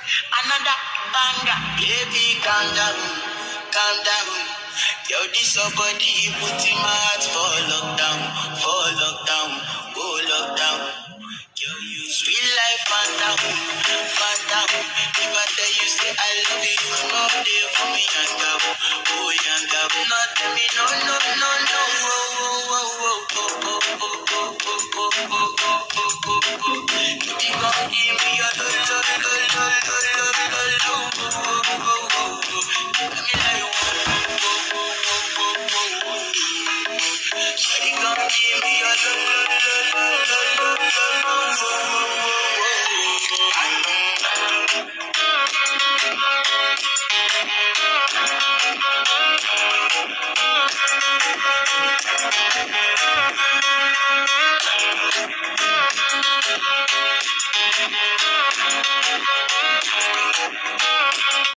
another banger. Baby, calm down, calm down. Yo, this your body, he put in my heart for lockdown, for lockdown, oh lockdown. Yo, you sweet life, phantom, phantom. If I tell you say I love you, you know they for me, yanga, oh yanga. No, tell me no, no, no, no, oh, oh, oh, oh, oh, oh, oh, oh, oh, oh, oh, oh, oh, oh, oh. You gon' give me your lo, lo, lo, lo, lo, lo, lo, lo, oh, oh, oh, oh, oh. Tell me like, oh, oh, oh, oh, oh, oh, oh, oh. Shawty gon' give me your lo, lo, lo, lo, lo, lo, lo, lo, oh, oh,